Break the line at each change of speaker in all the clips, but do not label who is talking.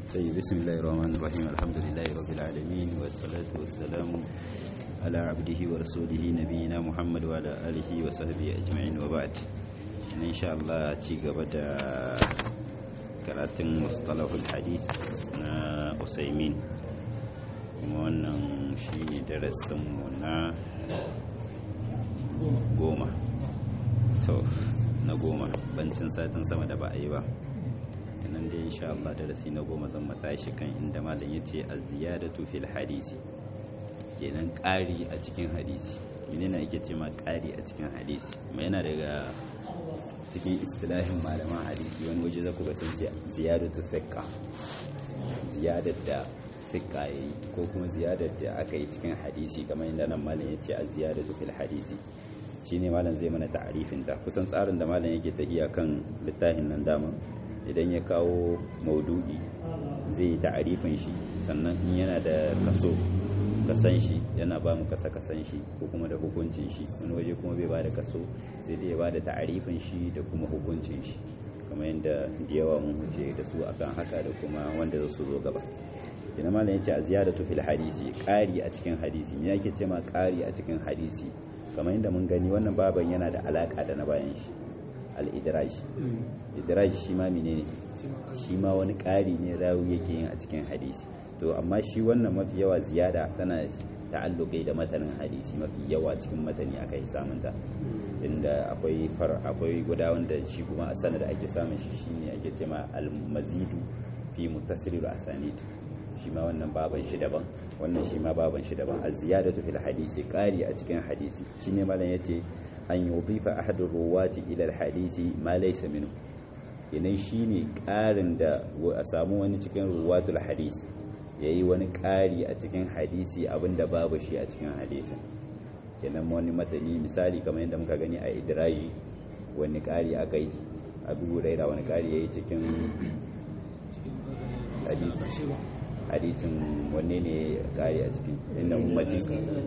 طيب بسم الله الرحمن الرحيم الحمد لله رب العالمين والصلاة والسلام على عبده ورسوله نبينا محمد وعلى آله وصحبه أجمعين وبعد إن شاء الله تيجا بدا karatun mustalahul hadith na usaimin kuma wannan shi ne darasinmu na goma to na goma bancin satin sama da ba a yi ba nan dai insha Allah darasi na goma zan matashi kan inda malam ya ce a ziyadatu fil hadisi kenan ƙari a cikin hadisi menene ake ce ma ƙari a cikin hadisi mai yana daga cikin istilahin malaman hadisi wani waje za ku ga sun ce ziyadatu sikka ziyadar da sikka ya yi ko kuma ziyadar da aka yi cikin hadisi kamar yadda nan malam ya ce a ziyadatu fil hadisi shine malam zai mana ta'arifin ta kusan tsarin da malam yake tafiya kan littafin nan dama idan ya kawo maudu'i zai yi ta'arifin shi sannan in yana da kaso kasan shi yana ba mu kasa kasan shi ko kuma da hukuncin shi wani waje kuma bai ba da kaso sai dai ya ba da ta'arifin shi da kuma hukuncin shi kamar yadda da yawa mun huce da su akan haka da kuma wanda za su zo gaba ina malam yace a ziyadatu fil hadisi ƙari a cikin hadisi me yake ce ma ƙari a cikin hadisi kamar yadda mun gani wannan baban yana da alaka da na bayan shi al-idraj idraj shi ma menene shi ma wani ƙari ne rawi yake yin a cikin hadisi to amma shi wannan mafi yawa ziyada tana ta'alluqai da matanin hadisi mafi yawa cikin matani aka yi samunta inda akwai far akwai guda wanda shi kuma a sanad ake samun shi shine ake cewa al-mazidu fi muttasilil asanid shi ma wannan baban shi daban wannan shi ma baban shi daban az-ziyadatu fil hadisi qari a cikin hadisi shine malam yace an yudifa ahadu ruwati ila al-hadisi ma laysa minhu idan shine ƙarin da a samu wani cikin ruwatul hadisi ya yi wani ƙari a cikin hadisi abinda babu shi a cikin hadisin kenan wani matani misali kamar yadda muka gani a idiraji wani ƙari aka yi abu raira wani ƙari ya yi cikin hadisin wanne ne ƙari a cikin inda ummati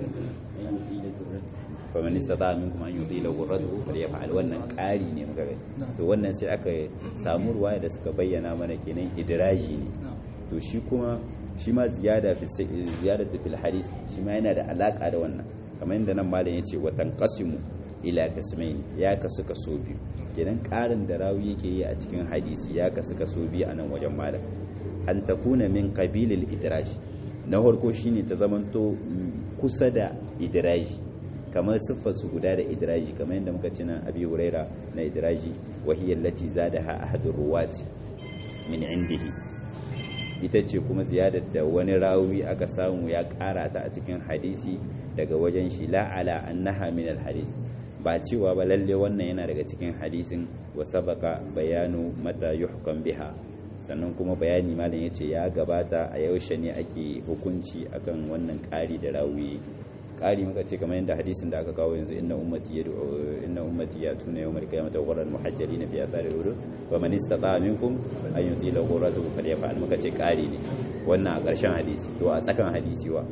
faman istata minkum an yudila ghurratuhu falyaf'al wannan ƙari ne muka gani to wannan sai aka samu ruwaya da suka bayyana mana kenan idraji ne to shi kuma shi ma ziyada fi ziyadatu fil hadith shi ma yana da alaka da wannan kamar yadda nan malam yace wa tanqasimu ila qismain ya kasu kaso biyu kenan ƙarin da rawi yake yi a cikin hadisi ya kasu kaso biyu a nan wajen malam an takuna min qabilil idraj na farko shine ta zamanto kusa da idraji kamar siffar su guda da idraji kamar yadda muka ci nan abi huraira na idraji wa hiya allati zadaha ahadur ruwati min indihi ita ce kuma ziyadar da wani rawi aka samu ya kara ta a cikin hadisi daga wajen shi la'ala annaha min alhadis ba cewa ba lalle wannan yana daga cikin hadisin wa sabaka bayanu mata yuhkam biha sannan kuma bayani malam yace ya gabata a yaushe ne ake hukunci akan wannan ƙari da rawi ƙari muka ce kamar yadda hadisin da aka kawo yanzu inna ummati yad'u inna ummati yatuna yawmal qiyamati ghurran muhajjalina fi athari wudu wa man istata'a minkum an yutila ghurratahu falyaf'al muka ce ƙari ne wannan a ƙarshen hadisi to a tsakan hadisi wa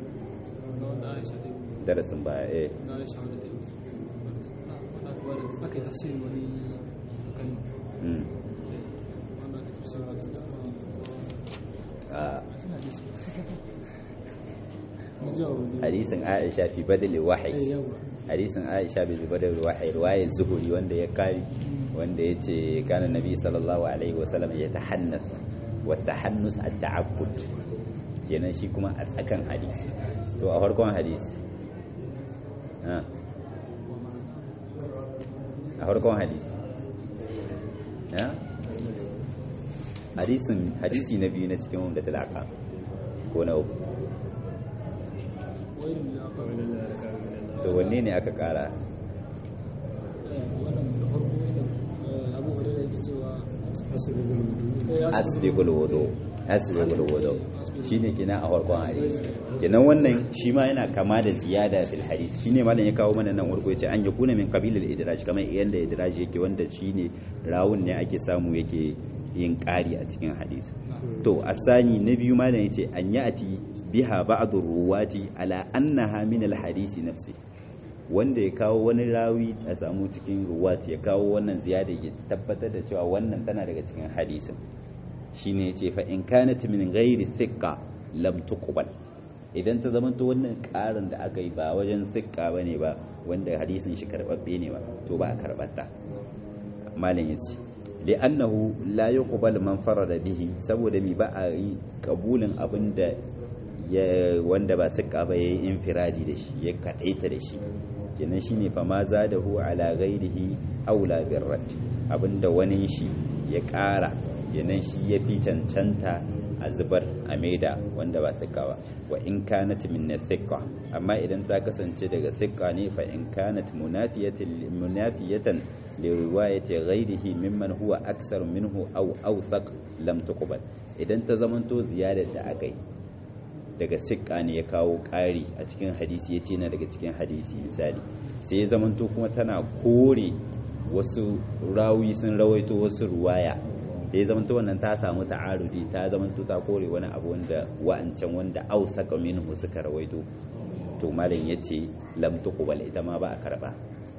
darasin baya eh
aka yi tafsirin wani kalma wanda aka tafsirin
a
hadisi
hadisin Aisha fi badal wahyi hadisin Aisha bi badal wahyi riwayar zuhuri wanda ya kari wanda yace kana nabi sallallahu alaihi wasallam ya tahannas wa tahannus at-ta'abbud kenan shi kuma a tsakan hadisi to a farkon hadisi a farkon hadisi hadisin hadisi na biyu na cikin wanda talaka ko na uku to wanne ne aka kara asbigul wudu asbigul wudu shine kina a farkon hadisi kenan wannan shi ma yana kama da ziyada fil hadisi shine malam ya kawo mana nan warko yace an yakuna min qabilil idraj kamar yanda idraj yake wanda shine rawun ne ake samu yake yin ƙari a cikin hadisi to asani na biyu malam yace an yati biha ba'd ruwati ala annaha min al hadisi nafsi wanda ya kawo wani rawi a samu cikin ruwat ya kawo wannan ziyada ya tabbatar da cewa wannan tana daga cikin hadisin shine yace fa in kanat min ghairi thiqqa lam tuqbal idan ta zama to wannan karin da aka yi ba wajen thiqqa bane ba wanda hadisin shi karbabbe ne ba to ba a karbata malam yace li'annahu la yuqbal man farada bihi saboda mi ba a yi kabulin abinda ya wanda ba thiqqa ba yayi infiradi da shi ya kadaita da shi kenan shine fa ma zadahu ala ghairihi aula birrat abinda wani shi ya ƙara kenan shi ya fi cancanta a zubar a maida wanda ba sikka ba wa in kanat min sikka amma idan ta kasance daga sikka ne fa in kanat munafiyatan munafiyatan li riwayati ghairihi mimman huwa aksar minhu aw awthaq lam tuqbal idan ta zamanto ziyadar da aka yi daga sikka ne ya kawo ƙari a cikin hadisi ya ce na daga cikin hadisi misali sai ya zamanto kuma tana kore wasu rawi sun rawaito wasu ruwaya da ya zamanto wannan ta samu ta'arudi ta zamanto ta kore wani abu wanda wa'ancan wanda au saka minhu suka rawaito to malam yace lam tuqbal ita ma ba a karba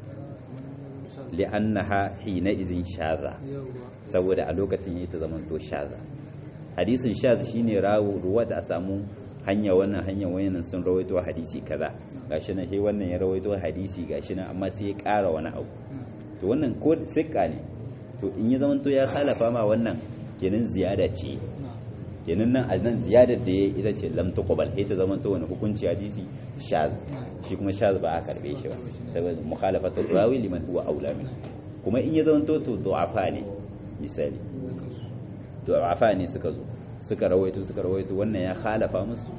li'annaha hina izin shaza saboda a lokacin yayi ta zamanto shaza hadisin shaz shine rawu ruwa da a samu hanya wannan hanya wannan sun rawaito hadisi kaza gashi nan sai wannan ya rawaito hadisi gashi nan amma sai ya ƙara wani abu to wannan ko sikka ne to in ya zamanto ya khalafa ma wannan kenan ziyada ce kenan nan nan ziyadar da ya ita ce lam tuqbal sai ta zamanto wani hukunci hadisi shaz shi kuma shaz ba a karbe shi ba saboda mukhalafatu rawi liman huwa aula min kuma in ya zamanto to du'afa ne misali du'afa ne suka zo suka rawaito suka rawaito wannan ya khalafa musu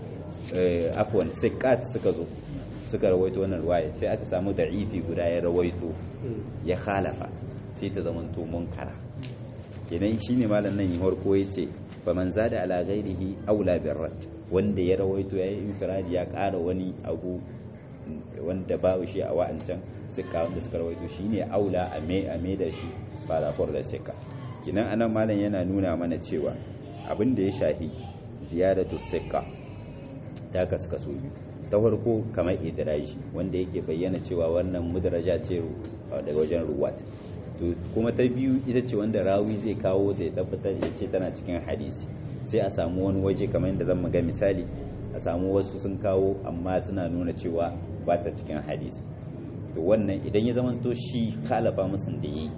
afwan sikat suka zo suka rawaito wannan ruwaya sai aka samu da'ifi guda ya rawaito ya khalafa sai ta zama to munkara kenan shine malam nan yin harko yace fa man zada ala ghairihi aula birrat wanda ya rawaito yayi infiradi ya ƙara wani abu wanda ba shi a wa'ancan suka wanda suka rawaito shine aula a me a me da shi ba da da sika kenan anan malam yana nuna mana cewa abin da ya shafi ziyaratu sikka ta kaskaso biyu ta farko kamar idraji wanda yake bayyana cewa wannan mudraja ce daga wajen ruwat to kuma ta biyu ita ce wanda rawi zai kawo zai tabbatar ya ce tana cikin hadisi sai a samu wani waje kamar yadda zan ga misali a samu wasu sun kawo amma suna nuna cewa ba ta cikin hadisi to wannan idan ya zama to shi kalafa musun da yi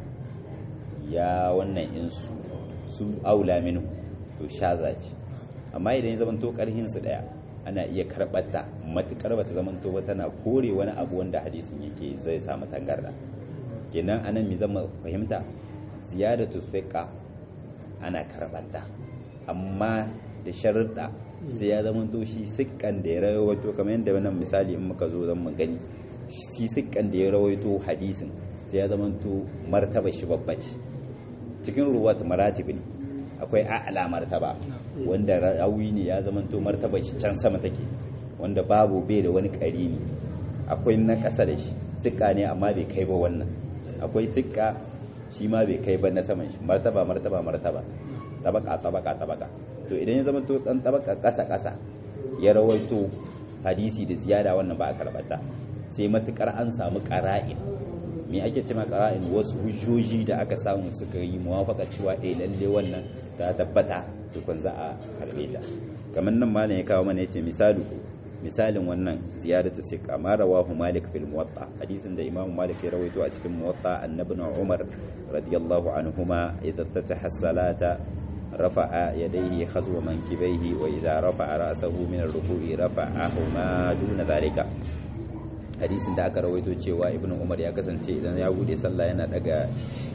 ya wannan insu su aula minhu to shaza ce amma idan ya zamanto karhin su daya ana iya karɓar ta matukar bata zamanto ba tana kore wani abu wanda hadisin yake zai samu tangarda kenan anan mi zama fahimta ziyadatu thiqa ana karɓar ta amma da sharuɗa sai ya zamanto shi sikkan da ya rawaito kamar yadda wannan misali in muka zo zan mu gani shi sikkan da ya rawaito hadisin sai ya zamanto martaba shi babba ce cikin ruwat maratib ne akwai a'la martaba wanda rawi ne ya zamanto martaba shi can sama take wanda babu bai da wani ne akwai na ƙasa da shi sikka ne amma bai kai ba wannan akwai sikka shi ma bai kai ba na saman shi martaba martaba martaba tabaka tabaka tabaka to idan ya zamanto dan tabaka ƙasa ƙasa ya rawaito hadisi da ziyada wannan ba a karbata sai matukar an samu qara'in me ake ce ma qara'in wasu hujjoji da aka samu suka yi muwafaka cewa eh lalle wannan ta tabbata tukun za a karbe ta kamar nan malam ya kawo mana yace misali misalin wannan ziyaratu sai kama rawahu malik fil muwatta hadisin da imam malik ya rawaito a cikin muwatta annabi umar radiyallahu anhuma idza tataha salata رفع يديه خزو منكبيه وإذا رفع رأسه من الركوع رفعهما دون ذلك hadisin da aka rawaito cewa ibnu umar ya kasance idan ya bude sallah yana daga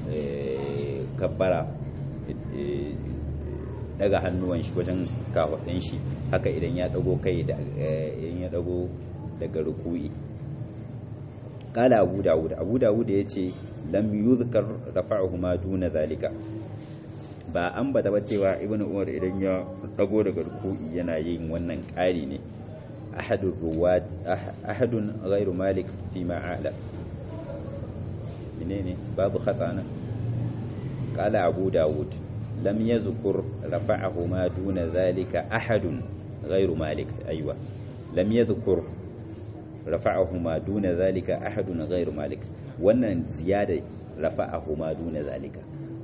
kabbara daga hannuwan shi wajen kafaɗin shi haka idan ya dago kai da idan ya dago daga ruku'i qala abu dawud abu dawud yace lam yuzkar rafa'uhuma duna zalika ba an bata ba cewa ibnu umar idan ya dago daga ruku'i yana yin wannan ƙari ne ahadun ruwat ahadun ghairu malik fi ma'ala menene babu khatana qala abu dawud lam yazkur rafa'ahu ma duna zalika ahadun ghairu malik aywa lam yazkur rafa'ahu ma duna zalika ahadun ghairu malik wannan ziyada rafa'ahu ma duna zalika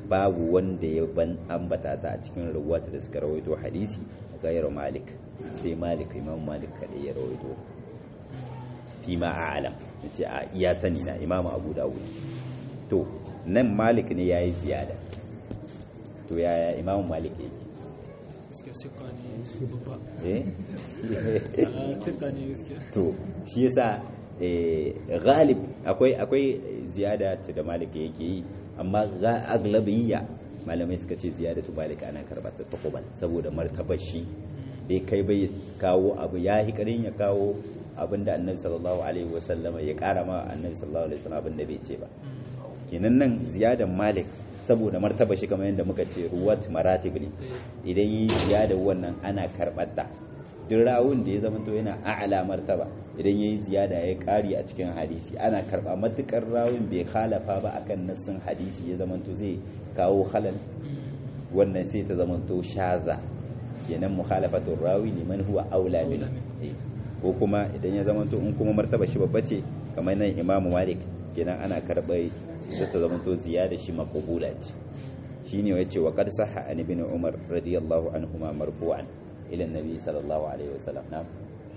babu wanda ya ban ambata ta a cikin ruwata da suka rawaito hadisi gairu malik sai malik imam malik kadai ya rawaito fi ma a'lam yace a iya sani na imam abu dawud to nan malik ne yayi ziyada to yaya imam malik yake
gaskiya sikka ne babba
eh
a sikka ne gaskiya
to shi yasa eh, ghalib akwai akwai ziyada ta da malik yake yi amma ga aglabiyya malamai suka ce ziyadatu malik ana karɓar ta takuban saboda martabar shi bai kai bai kawo abu ya yi karin ya kawo abin da annabi sallallahu alaihi wasallama ya kara ma annabi sallallahu alaihi wasallam abin da bai ce ba kenan nan ziyadan malik saboda martaba shi kamar yadda muka ce ruwat maratib ne idan yi ziyadar wannan ana karɓar ta duk rawun da ya zama to yana a'la martaba idan yayi ziyada ya kari a cikin hadisi ana karba matukar rawun bai khalafa ba akan nassin hadisi ya zama to zai kawo halal wannan sai ta zama to shaza kenan mukhalafatu rawi liman huwa aula min Eh, ko kuma idan ya zama to in kuma martaba shi babba ce kamar nan imamu malik kenan ana karɓar sai ta zama to ziyada shi maqbula ce shine yace wa qad sahha an ibn umar radiyallahu anhuma marfu'an ila annabi sallallahu alaihi wasallam na'am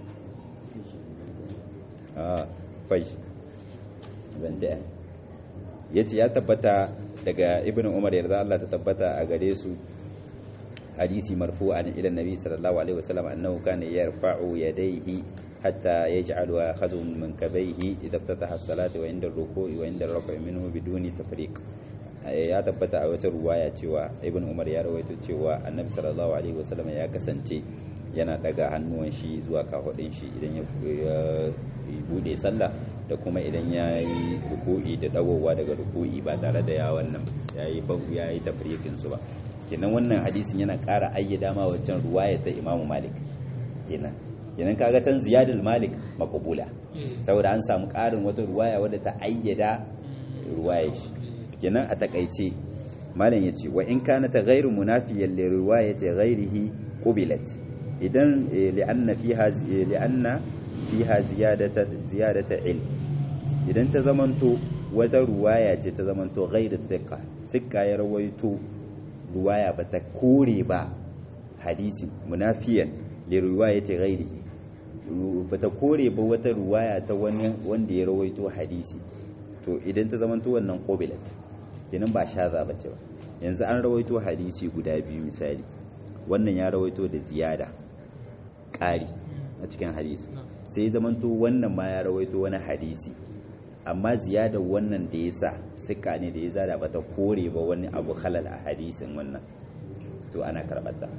ah fai banda yace ya tabbata daga ibn umar yarda Allah ta tabbata a gare su hadisi marfu'an ila annabi sallallahu alaihi wasallam annahu kana yarfa'u yadayhi hatta yaj'alu akhadhu min kabayhi idha iftataha as-salata wa inda ar-ruku'i wa inda ar-raf'i minhu biduni tafriq ya tabbata a wata ruwaya cewa ibn umar ya rawaito cewa annabi sallallahu alaihi wasallam ya kasance yana daga hannuwan shi zuwa kafadin shi idan ya bude sallah da kuma idan ya yi ruku'i da dawowa daga ruku'i ba tare da ya wannan ya yi ya yi tafriqin su ba kenan wannan hadisin yana ƙara ayyada ma wancan ruwaya ta imamu malik kenan kenan kaga can ziyadul malik maqbula saboda an samu ƙarin wata ruwaya wadda ta ayyada ruwaya shi kenan a takaice malam yace wa in kana ta ghairu munafiyan li riwayati ghairihi qubilat idan li'anna fiha li'anna fiha ziyadata ziyadata ilm idan ta zamanto wata ruwaya ce ta zamanto ghairu thiqa thiqa ya rawaito ruwaya ba ta kore ba hadisi munafiyan li riwayati ghairihi ba ta kore ba wata ruwaya ta wani wanda ya rawaito hadisi to idan ta zamanto wannan qubilat kenan ba shaza ba ce ba yanzu an rawaito hadisi guda biyu misali wannan ya rawaito da ziyada ƙari a cikin hadisi sai ya zamanto wannan ma ya rawaito wani hadisi amma ziyadar wannan da ya sa suka ne da ya zada ba ta kore ba wani abu halal a hadisin wannan to ana karɓar ta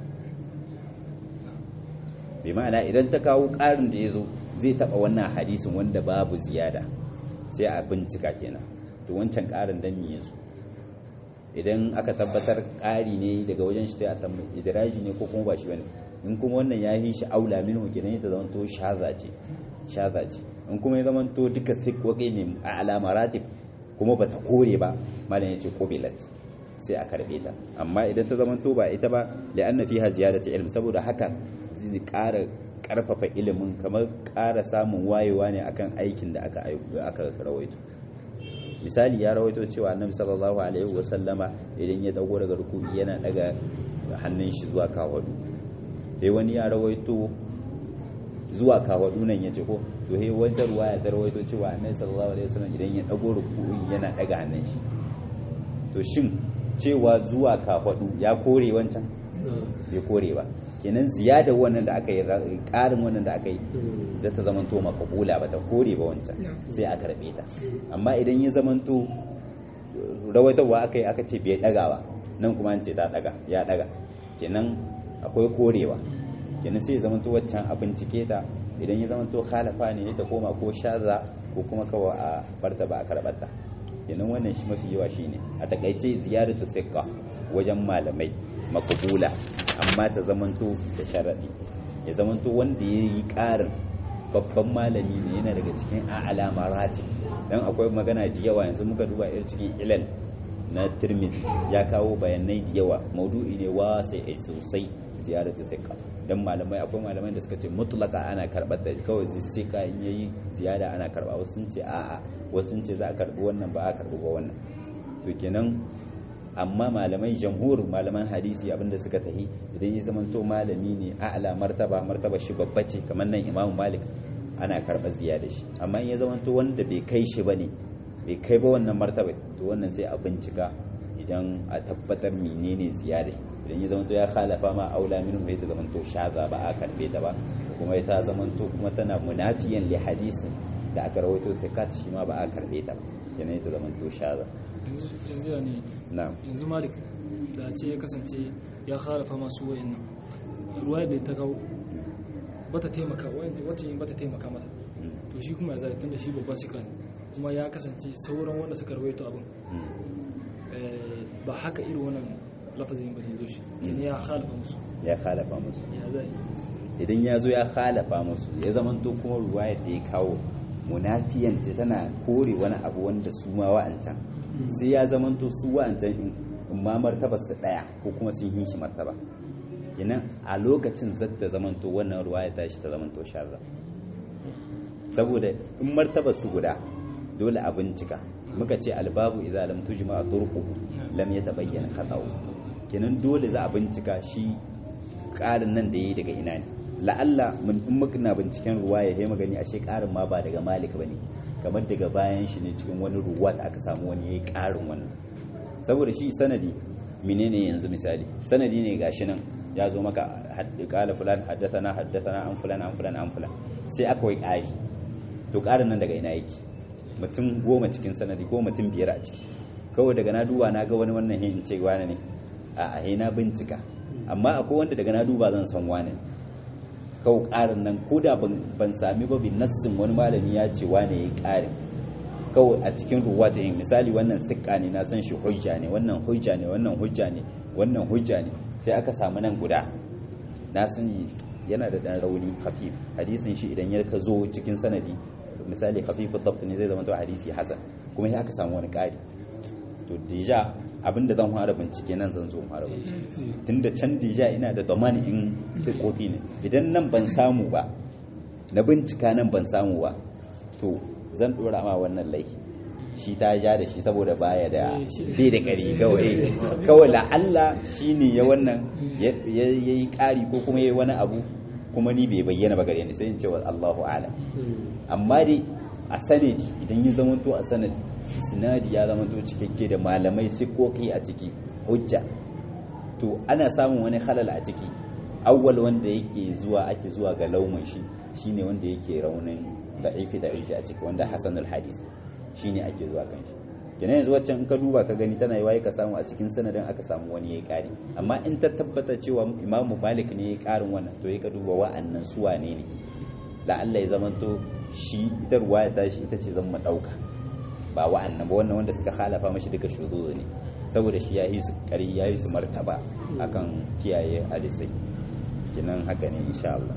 bi ma'ana idan ta kawo ƙarin da ya zo zai taɓa wannan hadisin wanda babu ziyada sai a bincika kenan to wancan ƙarin dan me yazo idan aka tabbatar ƙari ne daga wajen shi sai a tambayi idraji ne ko kuma ba shi bane in kuma wannan ya yi shi aula minhu kenan ya zama to shaza ce shaza ce in kuma ya zama to duka sikwaqi ne a alama ratib kuma bata kore ba malam yace qubilat sai a karbe ta amma idan ta zama to ba ita ba li'anna fiha ziyadatu ilm saboda haka zai ƙara karfafa ilimin kamar ƙara samun wayewa ne akan aikin da aka aka rawaito misali ya rawaito cewa annabi sallallahu alaihi wa sallama idan ya dago daga rukuni yana daga hannun shi zuwa kawadu dai wani ya rawaito zuwa kawadu nan yace ko to he wata ruwaya ta rawaito cewa annabi sallallahu alaihi wasallam idan ya dago rukuni yana daga hannun shi to shin cewa zuwa kawadu ya kore wancan bai kore ba kenan ziyadar wannan da aka yi ƙarin wannan da aka yi zai ta zamanto makabula ba ta kore ba wancan sai a karɓe ta amma idan ya zamanto rawaitarwa aka yi aka ce bai ɗaga ba nan kuma an ce ta ɗaga ya ɗaga kenan akwai korewa kenan sai ya zamanto waccan a bincike ta idan ya zamanto khalafa ne ta koma ko shaza ko kuma kawai a barta ba a karɓar ta kenan wannan shi mafi yawa shine a takaice ziyaratu sikka wajen malamai makabula amma ta zamanto da sharaɗi ya zamanto wanda ya yi ƙarin babban malami ne yana daga cikin a'ala rati don akwai magana da yawa yanzu muka duba irin cikin ilal na tirmidhi ya kawo bayanai da yawa maudu'i ne wasai sosai ziyarar ta sika don malamai akwai malamai da suka ce mutlaka ana karɓar da kawai sai ka in yayi ziyara ana karɓa wasu sun ce a'a wasu sun ce za a karɓi wannan ba a karɓi ba wannan to kenan amma malamai jamhur malaman hadisi abinda suka tahi idan ya zamanto malami ne a'la martaba martaba shi babba ce kamar nan imamu malik ana karɓar ziyada shi amma in ya zamanto wanda bai kai shi bane bai kai ba wannan martaba to wannan sai a bincika idan a tabbatar menene ziyada idan ya zamanto ya khalafa ma aula minhu ya zamanto shaza ba a karbe ta ba kuma ta zamanto kuma tana munafiyan li hadisin da aka rawaito sai kat shi ma ba a karbe ta ba kenan ita zamanto shaza
yanzu ya ne
na'am
yanzu malik da ce ya kasance ya harafa masu wayan nan ruwa da ta kawo bata taimaka wata yin bata taimaka mata to shi kuma ya zai tunda shi babban sika ne kuma ya kasance sauran wanda suka rawaito abin eh, ba haka irin wannan lafazin ba ne zo shi kenan ya halafa musu
ya khalafa musu
ya zai
idan ya zo ya khalafa musu ya zamanto kuma ruwayar da ya kawo munafiyance tana kore wani abu wanda su ma wa'ancan sai ya zamanto su wa'ancan in in ma martabar su daya ko kuma sun yi shi martaba kenan a lokacin zata zamanto wannan ruwaya ta shi ta zamanto sharra saboda in martabar su guda dole a bincika muka ce albabu idza lam tujma turquhu lam yatabayyana khata'u kenan dole za a bincika shi ƙarin nan da yayi daga ina ne la'alla mun in muka na binciken ruwa ya magani ashe ƙarin ma ba daga malik bane kamar daga bayan shi ne cikin wani ruwa da aka samu wani yayi ƙarin wannan saboda shi sanadi menene yanzu misali sanadi ne gashi nan ya zo maka kala fulan haddathana haddathana an fulan an fulan an fulan sai aka wai ƙari to ƙarin nan daga ina yake mutum goma cikin sanadi ko mutum biyar a ciki kawai daga na duba na ga wani wannan hin ce wane ne a a na bincika amma akwai wanda daga na duba zan san wane ne kawo ƙarin nan ko da ban sami ba bin nassin wani malami ya ce wane ya yi ƙarin kawai a cikin ruwa ta yin misali wannan sikka ne na san shi hujja ne wannan hujja ne wannan hujja ne wannan hujja ne sai aka samu nan guda na san yana da ɗan rauni hafif hadisin shi idan ya ka zo cikin sanadi misali hafifu tabt ne zai zama to hadisi hasan kuma sai aka samu wani ƙari to deja abinda zan fara bincike nan zan zo fara bincike tunda can deja ina da zamani in kofi ne idan nan ban samu ba na bincika nan ban samu ba to zan dora ma wannan laifi shi ta ja da shi saboda baya da bai da kari kawai kawai la'alla shi ne ya wannan ya yi kari ko kuma ya yi wani abu kuma ni bai bayyana ba gare ni sai in ce wa Allahu a'lam amma dai a sanadi idan ya zamanto a sanadi sinadi ya zamanto cikakke da malamai sikoki a ciki hujja to ana samun wani halal a ciki awwal wanda yake zuwa ake zuwa ga laumin shi shine wanda yake raunin da'ifi da'ifi a ciki wanda hasanul hadis shine ake zuwa kan shi kenan yanzu waccan in ka duba ka gani tana yiwa ka samu a cikin sanadin aka samu wani yayi kari amma in ta tabbata cewa imamu malik ne yayi karin wannan to ka duba wa'annan su wane ne la'alla ya zamanto shi ita ruwaya ta shi ita ce zan dauka ba wa'annan ba wannan wanda suka halafa mashi duka shuzuzu ne saboda shi ya yi su kari ya yi su martaba akan kiyaye hadisai kinan haka ne insha Allah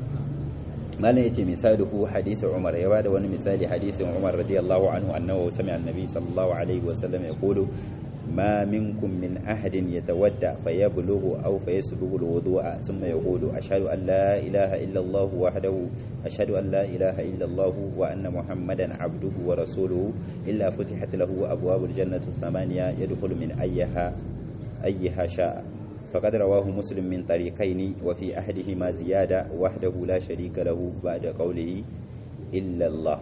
malam yace misaluhu hadisi Umar ya bada wani misali hadisin Umar radiyallahu anhu annahu sami'a annabi sallallahu alaihi wa sallam yaqulu ما منكم من أحد يتودع فيبلغ أو فيسبغ الوضوء ثم يقول أشهد أن لا إله إلا الله وحده أشهد أن لا إله إلا الله وأن محمدا عبده ورسوله إلا فتحت له أبواب الجنة الثمانية يدخل من أيها أيها شاء فقد رواه مسلم من طريقين وفي أحدهما زيادة وحده لا شريك له بعد قوله إلا الله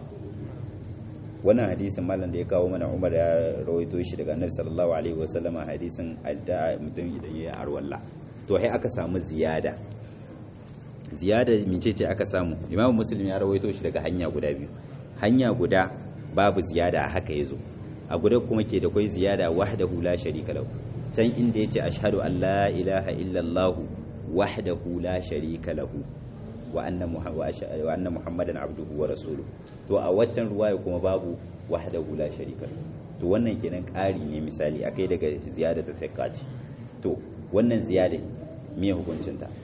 wannan hadisin malam da ya kawo mana umar ya rawaito shi daga annabi sallallahu alaihi wasallama hadisin adda mutum idan ya arwalla to sai aka samu ziyada ziyada mince ce aka samu imamu muslim ya rawaito shi daga hanya guda biyu hanya guda babu ziyada haka yazo a guda kuma ke da kai ziyada wahdahu la sharika lahu can inda yace ashhadu an la ilaha illallah wahdahu la sharika lahu wa anna muhammadan abduhu wa rasuluhu to a waccan ruwaya kuma babu wahdahu la sharika to wannan kenan ƙari ne misali akai daga ziyada ta sakati to wannan ziyada me hukuncin ta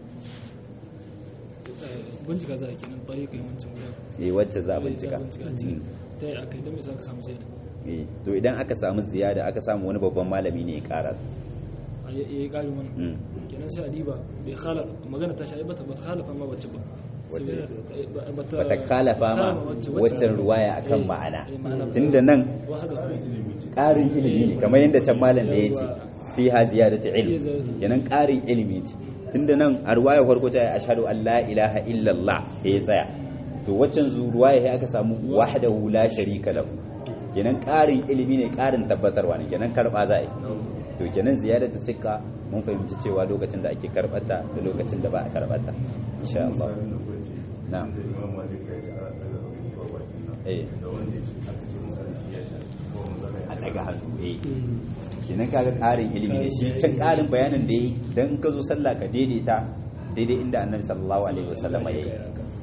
bincika za a kenan bari kai wancan guda
eh wacce za a bincika
ta yi akai don me za ka samu ziyada
eh to idan aka samu ziyada aka samu wani babban malami ne ya kara
a yi ƙari mana kenan sai a diba bai khalafa magana ta sha'i bata ba khalafa ma wacce ba
bata khalafa ma waccan ruwaya akan ma'ana tunda nan ƙarin ilimi ne kamar yadda can malam da ya ce fiha ziyadatu ilm kenan ƙarin ilimi ce tunda nan a ruwaya farko ta ashhadu an la ilaha illallah ya tsaya to waccan ruwaya sai aka samu wahdahu la sharika lahu kenan ƙarin ilimi ne ƙarin tabbatarwa ne kenan karba za a yi to kenan ziyadatu sikka mun fahimci cewa lokacin da ake karbata da lokacin da ba a karbata insha Allah na'am eh a daga hannu eh kenan kaga ƙarin ilimi ne shi can ƙarin bayanin da yi dan ka zo sallah ka daidaita daidai inda annabi sallallahu alaihi wasallam ya yi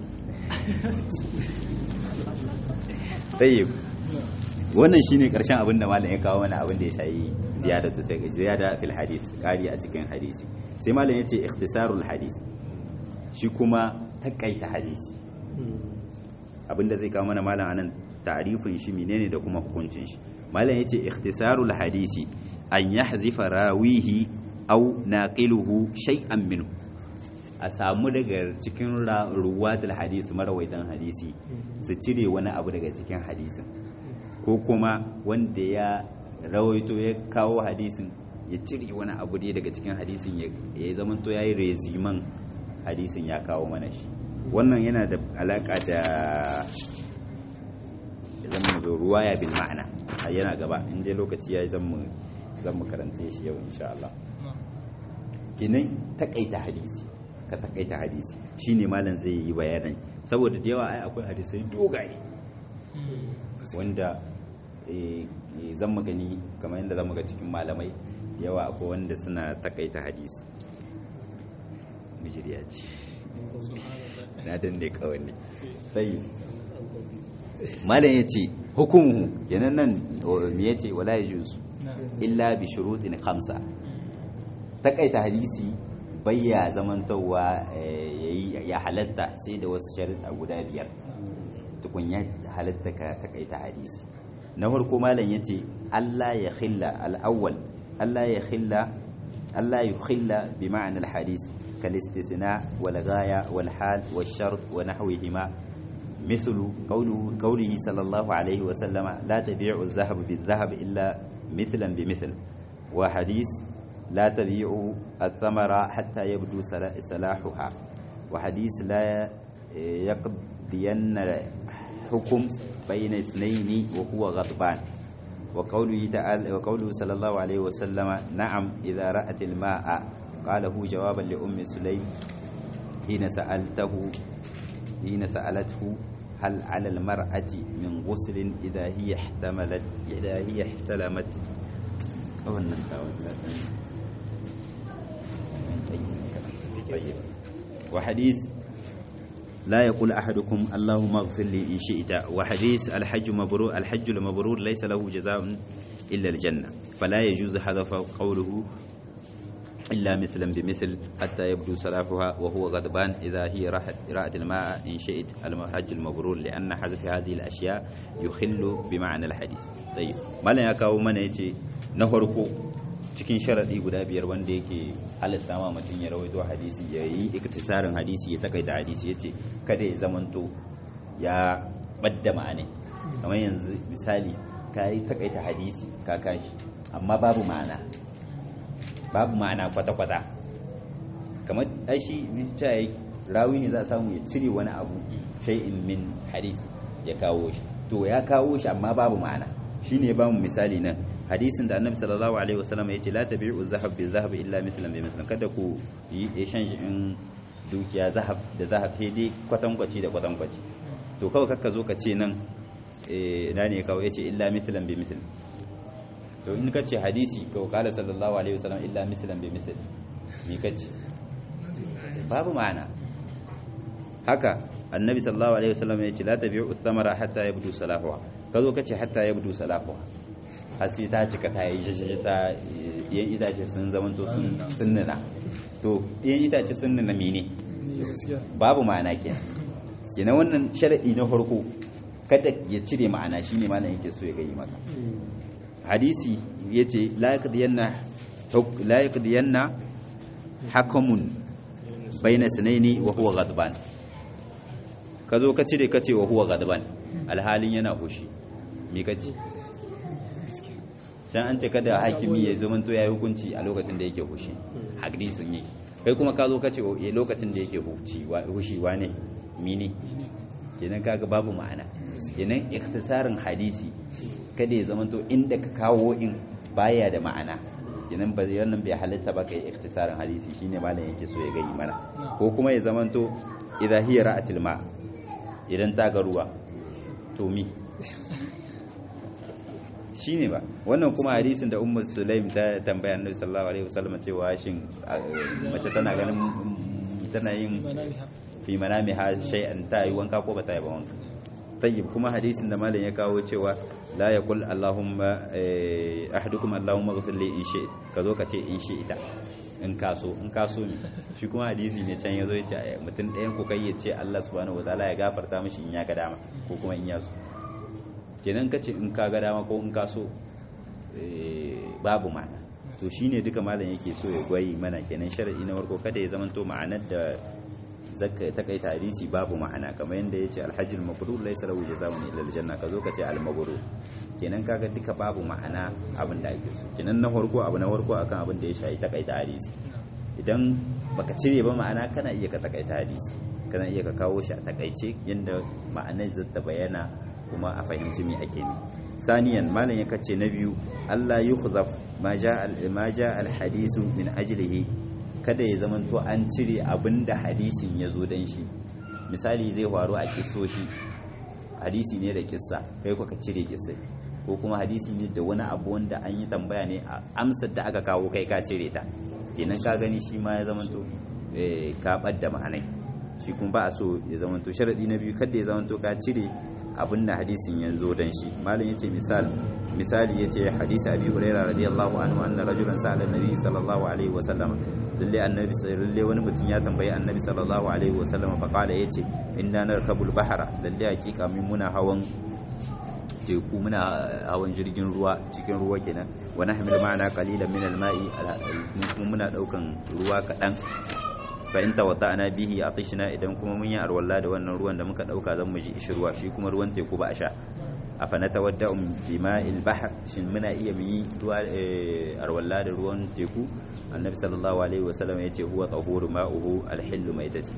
tayyib wannan shine karshen abin da malam ya kawo mana abin da ya shayi ziyadatu ziyada fil hadis ƙari a cikin hadisi sai malam ya ce ikhtisarul hadis shi kuma takaita hadisi abinda zai kawo mana malam anan ta'rifin shi menene da kuma hukuncin shi malam yace ikhtisarul hadisi an yahzifa rawihi aw naqiluhu shay'an minhu a samu daga cikin ruwatul hadisi marawaitan hadisi su cire wani abu daga cikin hadisin ko kuma wanda ya rawaito ya kawo hadisin ya cire wani abu dai daga cikin hadisin ya zamanto yayi reziman hadisin ya kawo mana shi wannan yana da alaka da zan zo ruwaya bil ma'ana yana gaba in dai lokaci yayi zan mu zan mu karance shi yau insha Allah kinan takaita hadisi ka takaita hadisi shine malam zai yi bayanan saboda da yawa ai akwai hadisai dogaye wanda zan magani kamar yadda zan ga cikin malamai yawa akwai wanda suna takaita hadisi mijiriya ce na danne kawai sai malam ya ce hukumu kenan nan me ya ce wala ya juzu illa bi shurutin khamsa takaita hadisi bayya zamantowa ya halatta sai da wasu sharuɗa guda biyar tukun ya halatta ka takaita hadisi na farko malam ya ce Allah ya khilla al-awwal Allah ya khilla Allah ya khilla bi ma'anar hadisi كالاستثناء والغاية والحال والشرط ونحوهما مثل قوله, قوله صلى الله عليه وسلم لا تبيع الذهب بالذهب إلا مثلا بمثل وحديث لا تبيع الثمرة حتى يبدو صلاحها وحديث لا يقضين حكم بين اثنين وهو غضبان وقوله تعالى وقوله صلى الله عليه وسلم نعم إذا رأت الماء قاله جوابا لأم سليم حين سألته حين سألته هل على المرأة من غسل إذا هي احتملت إذا هي احتلمت أو طيب وحديث لا يقول أحدكم اللهم اغفر لي إن شئت وحديث الحج مبرور الحج المبرور ليس له جزاء إلا الجنة فلا يجوز حذف قوله إلا مثلا بمثل حتى يبدو صلاحها وهو غضبان إذا هي راحت رأت الماء إن شئت الحج المبرور لأن حذف هذه الأشياء يخل بمعنى الحديث طيب ما لا يكاو من يتي نهركو cikin sharaɗi guda biyar wanda yake halitta ma mutum ya rawaito hadisi ya yi iktisarin hadisi ya takaita hadisi ya ce kada ya zamanto ya ɓadda ma'anai kamar yanzu misali ka yi takaita hadisi ka kashi amma babu ma'ana babu ma'ana kwata-kwata kamar aishi cewa rawi ne za a samu ya cire wani abu shay'in min hadis ya kawo shi to ya kawo shi amma babu ma'ana shine ba mu misali nan hadisin da annabi sallallahu alaihi wasallam ya ce la tabi'u zahab bil zahab illa mithlan bi mithlan kada ku yi exchange in dukiya zahab da zahab sai dai kwatankwaci da kwatankwaci to kawai kakka zo ka ce nan eh na ne kawai yace illa mithlan bi mithl to in ka ce hadisi ko kala sallallahu alaihi wasallam illa mislan bi misl ni kace babu ma'ana haka annabi sallallahu alaihi wasallam ya ce la tabi'u thamara hatta yabdu salahuha kazo kace hatta yabdu salahuha har sai ta cika ta yi jajjaja ta yan itace sun zamanto sun sunnana to yan itace sun nuna mene babu ma'ana kenan kenan wannan sharadi na farko kada ya cire ma'ana shine malam yake so ya gani maka hadisi ya ce la yaqdiyanna hakamun bayna sanaini wa huwa ghadban ka zo ka cire ka ce wa huwa ghadban alhalin yana hushi me kace can an ce kada hakimi ya zama to yayi hukunci a lokacin da yake hushi hadisin yake kai kuma ka zo ka ce eh, lokacin da yake huci wa- hushi wane mini kenan kaga babu ma'ana kenan ikhtisarin hadisi kada ya zama to inda ka kawo in baya da ma'ana kenan ba wannan bai halitta ba kai ikhtisarin hadisi shine malam yake so ya gani mana ko kuma ya zama to idza hiya ra'atil ma idan ta ga ruwa to mi shine ba wannan kuma hadisin da ummu sulaim ta tambaya annabi sallallahu alaihi wasallam cewa shin a, mace tana ganin tana yin
manamiha
fi manamiha shay'an ta yi wanka ko ba ta yi ba wanka tayyib kuma hadisin da malam ya kawo cewa la yaqul allahumma eh, ahadukum allahumma ighfir li in shi'ta ka zo ka ce in shi'ta in ka so in ka so ne shi kuma hadisi ne can yazo ya ce eh, mutum ɗayan ku kai ya ce Allah subhanahu wataala ya gafarta mishi in ya ga dama ko kuma in ya so kenan ka ce in ka ga dama ko in ka so eh, babu ma'ana to shine duka malam yake so ya gwayi mana kenan sharadi na farko kada ya zamanto ma'anar da zaka ta kai hadisi babu ma'ana kamar yadda yace alhajjul mabrur laysa lahu jazaa'un illa aljanna kazo ka ce almabrur kenan kaga duka babu ma'ana abin da ake so kenan na farko abu na farko akan abin da ya shafi ta kai hadisi idan baka cire ba ma'ana kana iya ka takaita hadisi kana iya ka kawo shi a takaice yadda ma'anar zata bayyana kuma a fahimci me ake ne saniyan malam ya kace na biyu Allah yukhzaf ma ja al ma ja al hadisu min ajlihi kada ya zamanto an cire abinda hadisin ya zo dan shi misali zai faru a kisoshi hadisi ne da kissa kai ka cire kissa ko kuma hadisi ne da wani abu wanda an yi tambaya ne a amsar da aka kawo kai ka cire ta kenan ka gani shi ma ya zamanto eh, ka ɓadda ma'anai shi kuma ba a so ya zamanto sharaɗi na biyu kada ya zamanto ka cire abin da hadisin ya zo dan shi malam yace misal misali yace hadisi abi hurairah radiyallahu anhu anna rajulan sa'ala nabi sallallahu alaihi wa sallam lalle annabi lalle wani mutum ya tambayi annabi sallallahu alaihi wa sallam fa qala yace inna narkabul bahra lalle hakika min muna hawan teku muna hawan jirgin ruwa cikin ruwa kenan wa nahmil ma'ana qalilan min al-ma'i kuma muna daukan ruwa kadan fa in tawadda'na bihi atishna idan kuma mun yi arwalla da wannan ruwan da muka dauka zan mu ji ishirwa shi kuma ruwan teku ba a sha afa natawadda'u bima'il bahr shin muna iya mu yi ruwa arwalla da ruwan teku annabi sallallahu alaihi wasallam yace huwa tahuru ma'uhu al-hillu maitati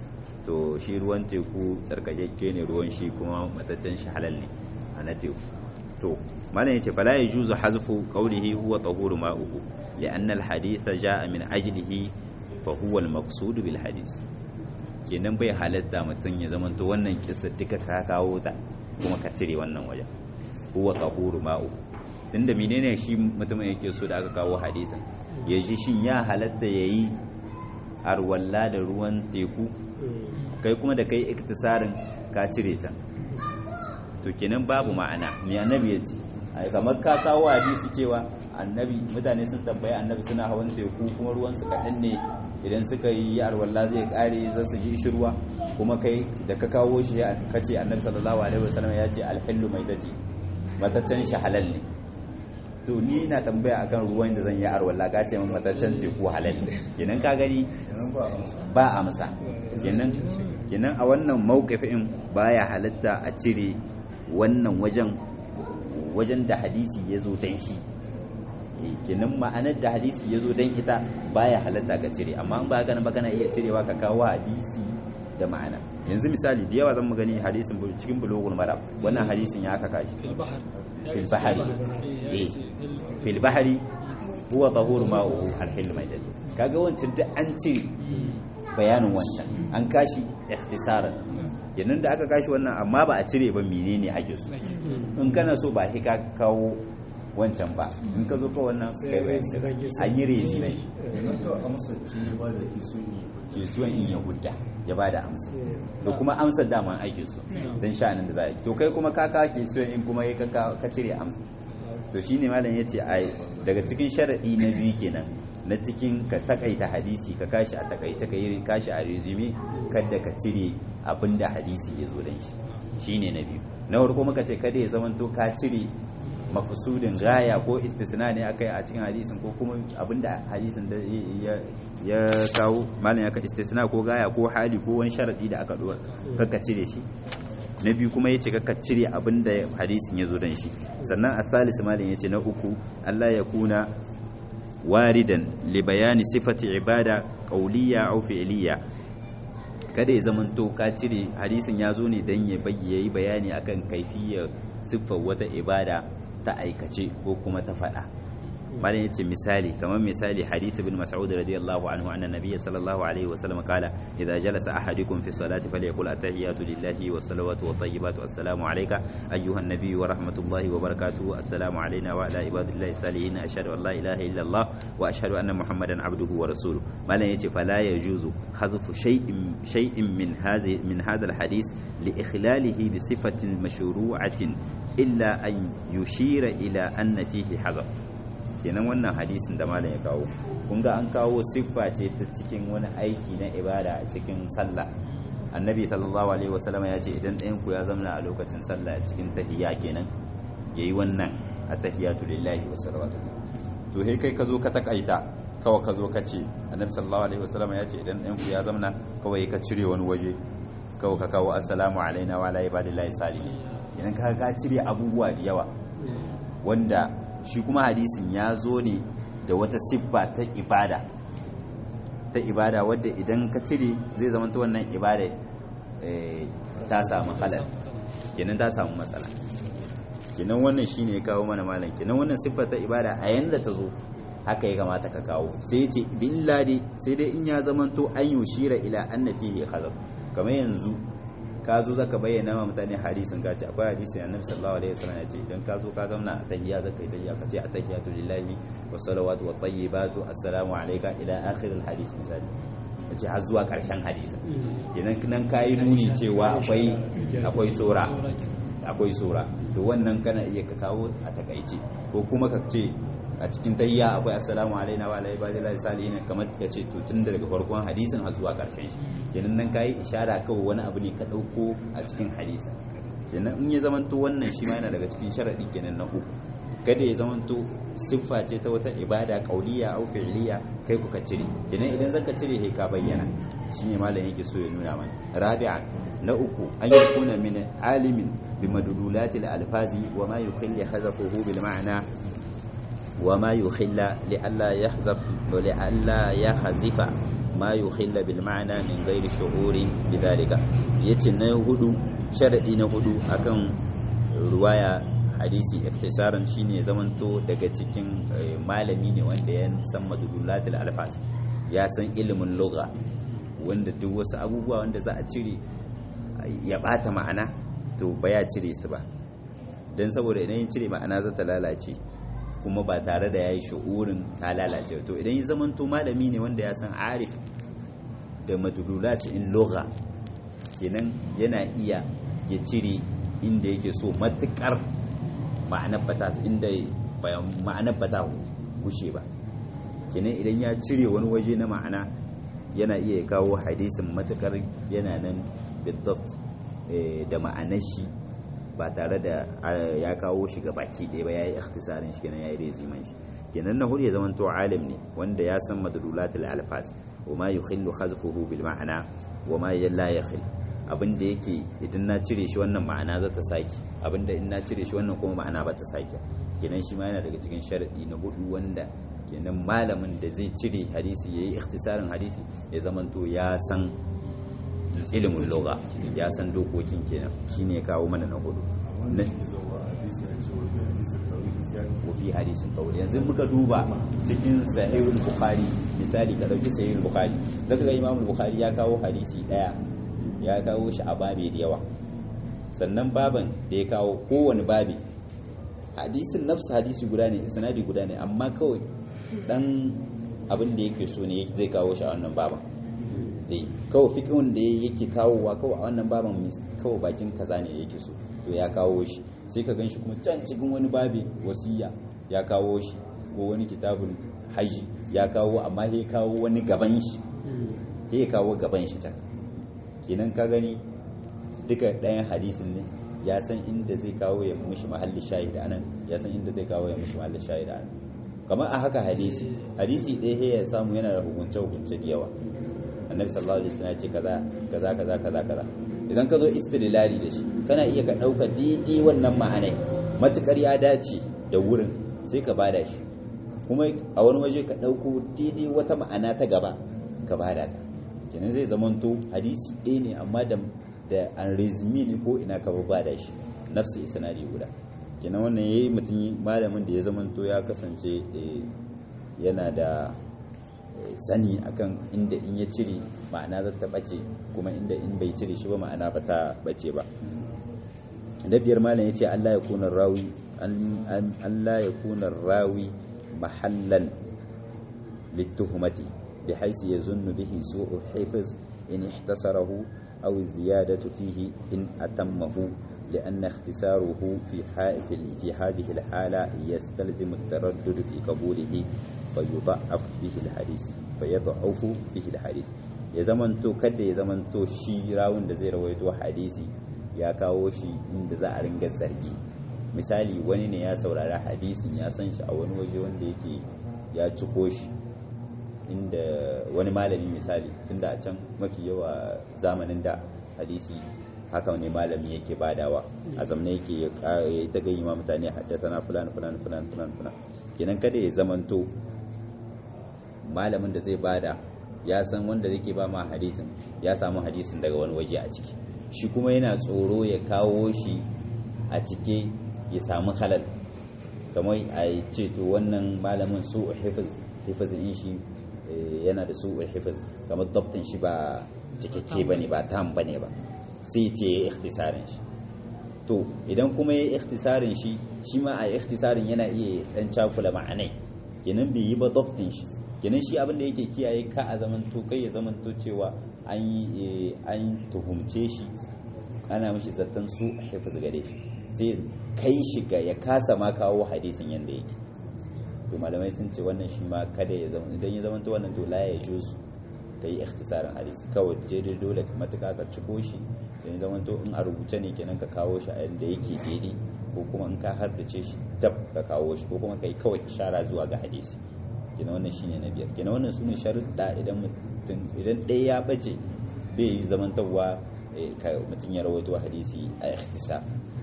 to shi ruwan teku tsarkakakke ne ruwan shi kuma mataccen shi halal ne a na teku to malam yace fala yajuzu hazfu qawlihi huwa tahuru ma'uhu li'anna al-hadith ja'a min ajlihi fa huwa al-maqsud bil hadith kenan bai halatta mutum ya zamanto wannan kissa duka ka kawo ta kuma ka cire wannan wajen huwa tahuru ma'uhu tunda menene shi mutumin yake so da aka kawo hadisin ya ji shin ya halatta yayi arwalla da ruwan teku kai kuma da kai iktisarin ka cire ta to kenan babu ma'ana me annabi ya ce ai kamar ka kawo hadisi cewa annabi mutane sun tambaye annabi suna hawan teku kuma ruwan su kaɗan ne idan suka yi arwalla zai kare za su ji shirwa kuma kai da ka kawo shi ka ce annabi sallallahu alaihi wasallam ya ce alhillu maitati mataccen shi halal ne to ni na tambaya akan ruwan da zan yi arwalla ka ce min mataccen teku halal ne kenan ka gani ba amsa kenan kenan a wannan mawqifin baya halatta a cire wannan wajen wajen da hadisi ya zo dan shi kenan ma'anar da hadisi ya zo dan ita baya halatta ka cire amma in ba gana ba kana iya cirewa ka kawo hadisi da ma'ana yanzu misali da yawa zan mu gani hadisin cikin bulugul marab wannan hadisin ya aka kashi
fil bahr
fil bahari eh fil bahari huwa tahuru ma'uhu al-hill maidati kaga wancan duk an cire bayanin wancan an kashi ikhtisaran yanzu da aka kashi wannan amma ba a cire ba menene ake so in kana so ba ka kawo wancan ba in ka zo ka wannan kai bayani an yi rezi ne ke suwan in ya hudda ya ba da amsa to kuma amsar dama ake so don sha'anin da za a yi to kai kuma ka kawo ke suwan in kuma ya ka cire amsa to shine malam ya ce ai daga cikin sharaɗi na biyu kenan na cikin ka takaita hadisi ka kashi a takaice ka yi kashi a resume kada ka cire abin da hadisi ya zo dan shi shine na biyu na farko muka ce kada ya zamanto ka cire mafusudin gaya ko istisna ne akai a cikin hadisin ko kuma abin da hadisin da ya kawo malam ya ka istisna ko gaya ko hali ko wani sharadi da aka dora ka cire shi na biyu kuma yace ka cire abin da hadisin ya zo dan shi sannan athalis malin yace na uku Allah ya kuna waridan li bayani sifati ibada qawliya aw fi'liya kada ya zamanto ka cire hadisin ya zo ne dan ya yi bayani akan kaifiyar siffar wata ibada ta aikace ko kuma ta faɗa malam yace misali kamar misali hadisi ibn mas'ud radiyallahu anhu anna nabiyya sallallahu alaihi wa sallam qala idza jalasa ahadukum fi salati falyaqul atahiyatu lillahi wa salawatu wa tayyibatu assalamu alayka ayyuha an-nabiy wa rahmatullahi wa barakatuhu assalamu alayna wa ala ibadillahi salihin ashhadu an la ilaha illa allah wa ashhadu anna muhammadan abduhu wa rasuluhu malam yace fala yajuzu hadfu shay'in shay'in min hadhi min hadha al-hadith li ikhlalihi bi sifatin mashru'atin illa an yushira ila anna fihi hazaf kenan wannan hadisin da malam ya kawo kun ga an kawo siffa ce ta cikin wani aiki na ibada a cikin sallah annabi sallallahu alaihi wasallam ya ce idan ɗayan ku ya zamana a lokacin sallah cikin tahiyya kenan yayi wannan at-tahiyatu lillahi wa salawatu to he kai ka zo ka takaita kawai ka zo ka ce annabi sallallahu alaihi wasallam ya ce idan ɗayan ku ya zamana kawai ka cire wani waje kawai ka kawo assalamu alaina wa ala ibadillahi salihin idan ka ka cire abubuwa da yawa wanda shi kuma hadisin ya zo ne da wata siffa ta ibada ta ibada wadda idan ka cire zai zama ta wannan ibada ta samu halal kenan ta samu matsala kenan wannan shine ya kawo mana malam kenan wannan siffa ta ibada a yanda ta zo haka ya kamata ka kawo sai ya ce billadi sai dai in ya zama to an yushira ila anna fihi khazab kamar yanzu ka zo zaka bayyana ma mutane hadisin ka ce akwai hadisin annabi sallallahu alaihi wasallam ya ce idan ka zo ka zauna a tahiyya zaka yi tahiyya ka ce attahiyatu lillahi wa salawatu wa tayyibatu assalamu alayka ila akhir alhadis misali ka ce har zuwa karshen hadisin kenan nan ka yi nuni cewa akwai akwai sura akwai sura to wannan kana iya ka kawo a takaice ko kuma ka ce a cikin tayya akwai assalamu alaina wa alaihi ibadillahi salihin kamar ka ce to tun daga farkon hadisin har zuwa karshen shi kenan nan kai ishara kawai wani abu ne ka dauko a cikin hadisin kenan in ya zamanto wannan shi ma yana daga cikin sharadi kenan na uku kada ya zamanto siffa ce ta wata ibada kauliya au fi'liya kai ku ka cire kenan idan zaka cire sai ka bayyana shine malam yake so ya nuna mana rabi'an na uku an yakuna min alimin bimadululatil alfazi wa ma yukhilli hazafuhu bil ma'na وما يخل لئلا يحذف ولئلا يحذف ما يخل بالمعنى من غير شعور بذلك yace na hudu sharadi na hudu akan ruwaya hadisi iftisaran shine zamanto daga cikin malami ne wanda ya san madululatul alfas ya san ilimin lugha wanda duk wasu abubuwa wanda za a cire ya bata ma'ana to ba ya cire su ba don saboda idan ya cire ma'ana za ta lalace kuma ba tare da ya yi shi'urin ta lalace to idan ya zamanto malami ne wanda ya san arif da madudulat in lugha kenan yana iya ya cire inda yake so matukar ma'anar bata inda ma'anar bata gushe ba kenan idan ya cire wani waje na ma'ana yana iya kawo hadisin matukar yana nan bidaft da ma'anar shi ba tare da ya kawo shi ga baki ɗaya ba ya yi ikhtisarin shi kenan ya yi reziman shi kenan na hudu ya zama to alim ne wanda ya san madlulatul alfaz wa ma yukhillu khazfuhu bil ma'ana wa ma la yakhil abinda yake idan na cire shi wannan ma'ana za ta saki abinda in na cire shi wannan kuma ma'ana ba ta saki kenan shi ma yana daga cikin sharadi na hudu wanda kenan malamin da zai cire hadisi yayi ikhtisarin hadisi ya zama to ya san ilimin lugha ya san dokokin kenan shine ya kawo mana na hudu wafi hadisin tawil yanzu muka duba cikin sahihul bukhari misali ka dauki sahihul bukhari zaka ga imamul bukhari ya kawo hadisi daya ya kawo shi a babi da yawa sannan baban da ya kawo kowane babi hadisin nafsu hadisi guda ne sanadi guda ne amma kawai dan abin da yake so ne zai kawo shi a wannan baban dai kawai fiƙin da yake kawowa kawai a wannan baban kawai bakin kaza ne yake so to ya kawo shi sai ka gan shi kuma can cikin wani babi wasiya ya kawo shi ko wani kitabun haji ya kawo amma ya kawo wani gaban shi ya kawo gaban shi can kenan ka gani duka ɗayan hadisin ne ya san inda zai kawo ya mishi mahalli shahid anan ya san inda zai kawo ya mishi mahalli shahid anan kamar a haka hadisi hadisi ɗaya ya samu yana da hukunce hukunce da yawa annabi sallallahu alaihi wasallam ya ce kaza kaza kaza kaza kaza idan ka zo istidlali da shi kana iya ka ɗauka daidai wannan ma'anai matukar ya dace da wurin sai ka bada shi kuma a wani waje ka ɗauko daidai wata ma'ana ta gaba ka bada ta kenan zai zamanto hadisi ɗaya ne amma da da an rezimi ne ko ina ka bada shi nafsi isnadi guda kenan wannan yayi mutum malamin da ya zamanto ya kasance yana da sani akan inda in ya cire ma'ana za ta bace kuma inda in bai cire shi ba ma'ana ba ta bace ba da biyar malam yace Allah ya kuna rawi Allah ya kuna rawi mahallan lituhmati بحيث يظن به سوء الحفظ إن اختصره أو الزيادة فيه إن أتمه لأن اختصاره في في هذه الحالة يستلزم التردد في قبوله فيضعف به الحديث فيضعف به الحديث ya zamanto kada ya zamanto shi rawun da zai rawaito hadisi ya kawo shi inda za a ringa zargi misali wani ne ya saurari hadisin ya san shi a wani waje wanda yake ya ciko shi inda wani malami misali tunda a can mafi yawa zamanin da hadisi haka ne malami yake badawa a zamna yake ya ta gayi ma mutane haddata na fulani fulani fulani fulani fulani kenan kada ya zamanto malamin da zai bada ya san wanda zai ba ma hadisin ya samu hadisin daga wani waje a ciki shi kuma yana tsoro ya kawo shi a cike ya samu halal kamar a ce to wannan malamin su hifiz in shi yana da su hifiz kamar dabtin shi ba cikakke ba ne ba tam ba ne ba sai ce ya ikhtisarin shi to idan kuma ya ikhtisarin shi shi ma a ikhtisarin yana iya dan cakula ma'anai kenan bai yi ba dabtin shi kenan shi abin da yake kiyaye ka a zamanto kai ya zamanto cewa an yi an tuhumce shi ana mishi zattan su hifiz gare shi sai kai shi ga ya kasa ma kawo hadisin yanda yake to malamai sun ce wannan shi ma kada ya zama idan ya zama to wannan to la ya juz ka yi ikhtisarin hadisi kawai daidai dole matuka ka ciko shi idan zama to in a rubuce ne kenan ka kawo shi a yanda yake daidai ko kuma in ka hardace shi tab ka kawo shi ko kuma ka yi kawai ishara zuwa ga hadisi kina wannan shine na biyar kina wannan sune sharuɗa idan mutum idan ɗaya ya bace bai yi zamantarwa mutum ya rawaito hadisi a ikhtisar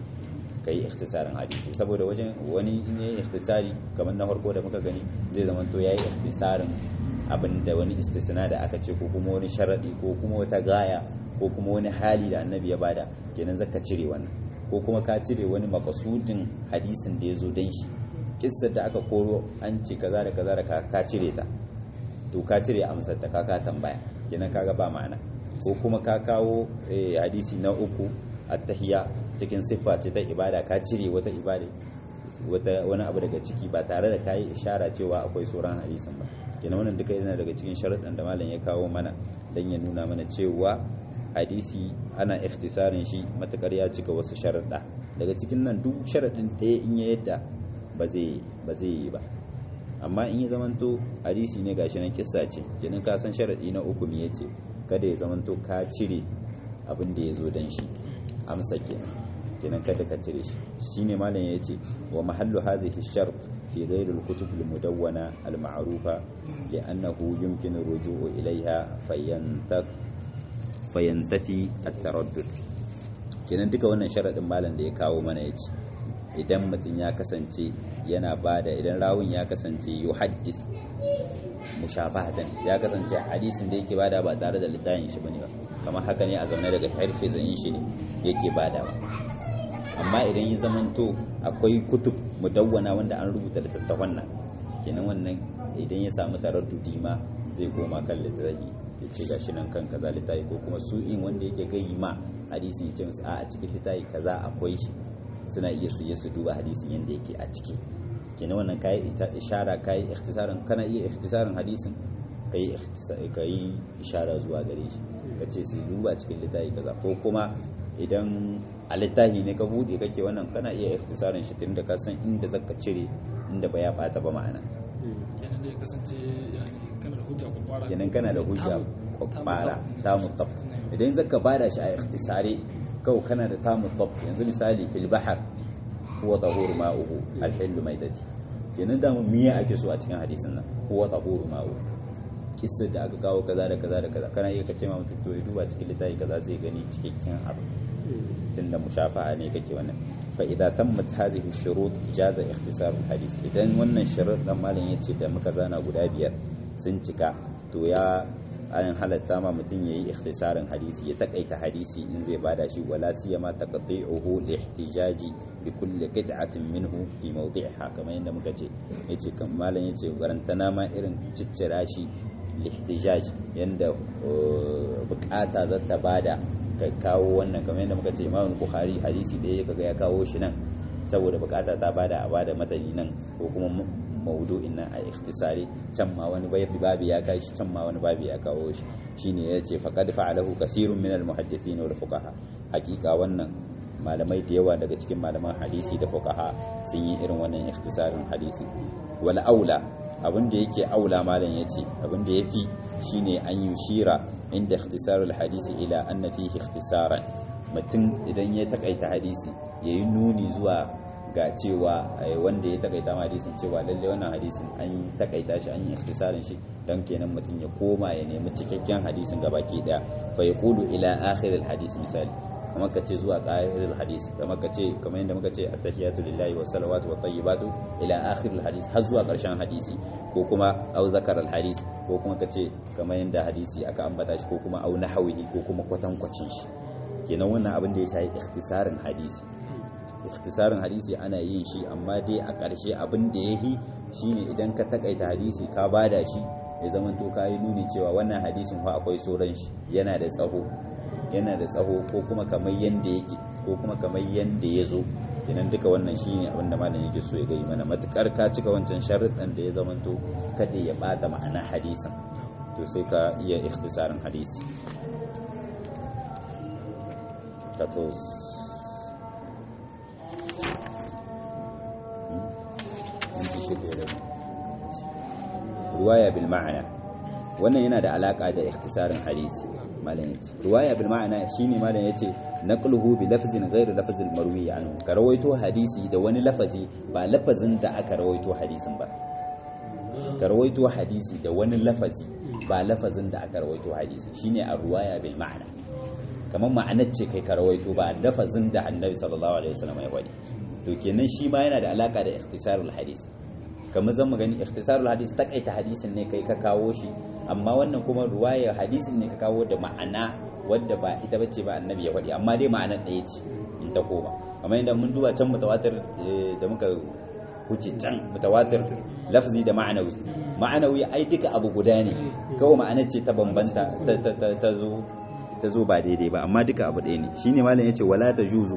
ka yi ikhtisarin hadisi saboda wajen wani in yi ikhtisari kamar na farko da muka gani zai zama to ya yi ikhtisarin abin da wani istisna da aka ce ko kuma wani sharaɗi ko kuma wata gaya ko kuma wani hali da annabi ya bada kenan zaka cire wannan ko kuma ka cire wani makasudin hadisin da ya zo don shi kissar da aka koro an ce kaza da kaza da ka cire ta to ka cire amsar ta ka ka tambaya kenan kaga ba ma'ana ko kuma ka kawo hadisi na uku attahiya cikin siffa ce ta ibada ka cire wata ibada wata wani abu daga ciki ba tare da kayi ishara cewa akwai sauran hadisin ba kenan wannan duka yana daga cikin sharuɗan da malam ya kawo mana dan ya nuna mana cewa hadisi ana ikhtisarin shi matakar ya cika wasu sharuɗa daga cikin nan duk sharaɗin ɗaya in ya yadda ba zai ba zai yi ba amma in ya zamanto hadisi ne gashi nan kissa ce kenan ka san sharaɗi na uku me yace kada ya zamanto ka cire abin da ya zo dan shi amsa kenan kenan kada ka cire shi shine malam ya ce wa mahallu hadhihi shart fi ghayr al-kutub al-mudawwana al-ma'rufa li'annahu yumkin ar-ruju'u ilayha fayantak fayantafi at-taraddud kenan duka wannan sharadin malam da ya kawo mana yace idan mutum ya kasance yana bada idan rawun ya kasance yuhaddis mushafahatan ya kasance hadisin da yake bada ba tare da littafin shi bane ba kamar haka ne a zaune daga harfe zayin shi ne yake badawa amma idan ya zamanto akwai kutub mudawwana wanda an rubuta littattafan nan kenan wannan idan ya samu taraddudi ma zai koma kan littafi ya ce gashi nan kan kaza littafi ko kuma su in wanda yake gayi ma hadisin ya ce musu a cikin littafi kaza akwai shi suna iya su su duba hadisin yanda yake a ciki kenan wannan kayi ishara kayi ikhtisarin kana iya ikhtisarin hadisin kai kai ishara zuwa gare shi ka ce su duba cikin littafi kaza ko kuma idan a littafi ne ka bude kake wannan kana iya ikhtisarin shi tunda ka san inda zaka cire inda ba ya bata ba ma'ana
kenan da ya kasance kana da hujja kwakwara
kenan kana da hujja kwakwara ta mutab idan zaka bada shi a ikhtisare kawai kana da ta mutab yanzu misali fil bahar huwa tahur ma'uhu al-hillu maitati kenan da mu miya ake so a cikin hadisin nan huwa tahur ma'uhu kissa da aka kawo kaza da kaza da kaza kana iya ka ce ma mutum to ya duba cikin littafi kaza zai gani cikakken abu tunda mushafa'a ne kake wannan fa idza tammat hadhihi shurut jaza ikhtisar hadith idan wannan shurut dan malam yace da muka zana guda biyar sun cika to ya an halatta ma mutum yayi ikhtisarin hadisi ya takaita hadisi in zai bada shi wala siyama taqti'uhu li ihtijaji bi kulli qit'atin minhu fi mawdi'iha kamar yadda muka ce yace kan malam yace garantana ma irin ciccira shi li ihtijaj yanda bukata za ta bada ka kawo wannan kamar yadda muka ce Imam Bukhari hadisi da ya kaga ya kawo shi nan saboda bukata ta bada a bada matani nan ko kuma maudu'in nan a ikhtisari can ma wani babi ya kai shi can ma wani babi ya kawo shi shine yace faqad fa'alahu kasirun min al-muhaddithin wal fuqaha hakika wannan malamai da yawa daga cikin malaman hadisi da fuqaha sun yi irin wannan ikhtisarin hadisi wal aula abin da yake aula malam yace abin da yafi shine an yushira inda ikhtisarul hadisi ila anna fihi ikhtisaran mutum idan ya takaita hadisi yayi nuni zuwa ga cewa wanda ya takaita ma hadisin cewa lalle wannan hadisin an takaita shi an yi ikhtisarin shi dan kenan mutum ya koma ya nemi cikakken hadisin gabaki daya fa yaqulu ila akhir al hadis misali kamar ka ce zuwa akhir al hadis kamar ka ce kamar yadda muka ce attahiyatu lillahi wa salawatu wa tayyibatu ila akhir al hadis har zuwa karshen hadisi ko kuma au zakar al hadis ko kuma ka ce kamar yadda hadisi aka ambata shi ko kuma au nahawihi ko kuma kwatankwacin shi kenan wannan abin da ya shafi ikhtisarin hadisi ikhtisarin hadisi ana yin shi amma dai a ƙarshe abin da ya yi shine idan ka takaita hadisi ka bada shi ya zama to ka yi nuni cewa wannan hadisin fa akwai sauran shi yana da tsaho yana da tsaho ko kuma kamar yanda yake ko kuma kamar yanda ya zo kenan duka wannan shine abin da malam yake so ya gai mana matukar ka cika wancan sharuɗan da ya zama to kada ya bata ma'ana hadisin to sai ka iya ikhtisarin hadisi 14 ruwaya bil ma'ana wannan yana da alaka da ikhtisarin hadisi malam yace ruwaya bil ma'ana shine malam yace naqluhu bi lafzin ghayr lafzil marwi anhu ka rawaito hadisi da wani lafazi ba lafazin da aka rawaito hadisin ba ka rawaito hadisi da wani lafazi ba lafazin da aka rawaito hadisi shine a ruwaya bil ma'ana kamar ma'anar ce kai ka rawaito ba lafazin da annabi sallallahu alaihi wasallam ya wadi to kenan shi ma yana da alaka da ikhtisarul hadis kamar zan gani ikhtisarul hadis takaita hadisin ne kai ka kawo shi amma wannan kuma ruwaya hadisin ne ka kawo da ma'ana wadda ba ita bace ba annabi ya faɗi amma dai ma'anar ɗaya ce in ta koma kamar yadda mun duba can mutawatir da muka wuce can mutawatir lafzi da ma'anawi ma'anawi ai duka abu guda ne kawai ma'anar ce ta bambanta ta zo ta zo ba daidai ba amma duka abu ɗaya ne shine malam yace wala tajuzu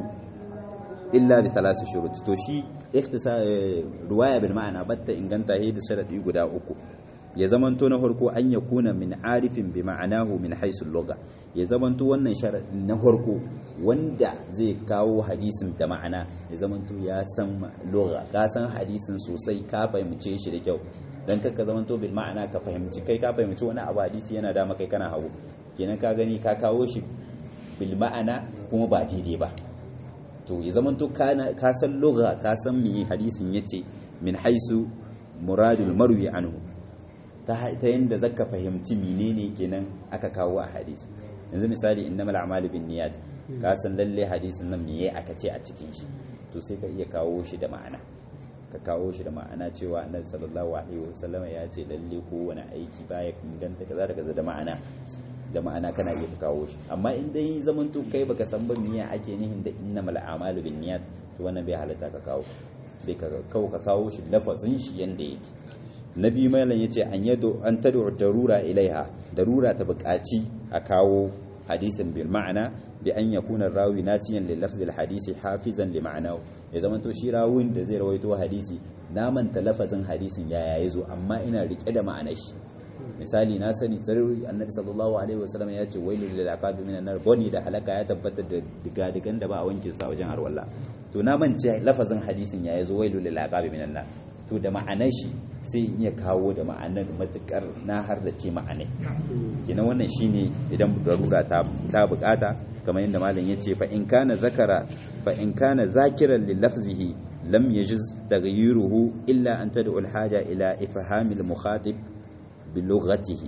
illa bi thalath shurut to shi ikhtisa ruwaya bil ma'ana batta inganta da sharadi guda uku ya zamanto na farko an ya kuna min arifin bi ma'anahu min haisul lugha ya zamanto wannan sharadi na farko wanda zai kawo hadisin da ma'ana ya zamanto ya san lugha ka san hadisin sosai ka fahimce shi da kyau dan kaka zamanto bil ma'ana ka fahimci kai ka fahimci wani abu hadisi yana da kai kana hawo kenan ka gani ka kawo shi bil ma'ana kuma ba daidai ba to ya zama to ka san lugha ka san me hadisin yace min haisu muradul marwi anhu ta ta yanda zaka fahimci menene kenan aka kawo a hadisi yanzu misali innamal a'malu binniyat ka san lalle hadisin nan meye aka ce a cikin shi to sai ka iya kawo shi da ma'ana ka kawo shi da ma'ana cewa annabi sallallahu alaihi wasallam ya ce lalle kowane aiki baya inganta kaza da kaza da ma'ana da ma'ana kana iya kawo shi amma in dai zaman to kai baka san ba miya ake nihin da innamal a'malu binniyat to wannan bai halatta ka kawo sai ka kawo ka kawo shi lafazin shi yanda yake nabi malam yace an yado an tad'u darura ilaiha darura ta buƙaci a kawo hadisin bil ma'ana bi an yakuna rawi nasiyan lil lafzil hadisi hafizan li ma'anahu ya zaman to shi rawin da zai rawaito hadisi na manta lafazin hadisin yaya yazo amma ina rike da ma'anar shi misali na sani sarari annabi sallallahu alaihi wasallam ya ce wailu lil aqabi minan nar boni da halaka ya tabbata da digadigan da ba a wanke sa wajen harwalla to na mance lafazin hadisin ya yazo wailu lil aqabi minan nar to da ma'anar shi sai iya kawo da ma'anar matukar na har da ce ma'anai kenan wannan shine idan darura ta ta bukata kamar yadda malam yace fa in kana zakara fa in kana zakiran li lafzihi lam yajiz taghayyuruhu illa an tad'u al haja ila ifhamil mukhatib bilughatihi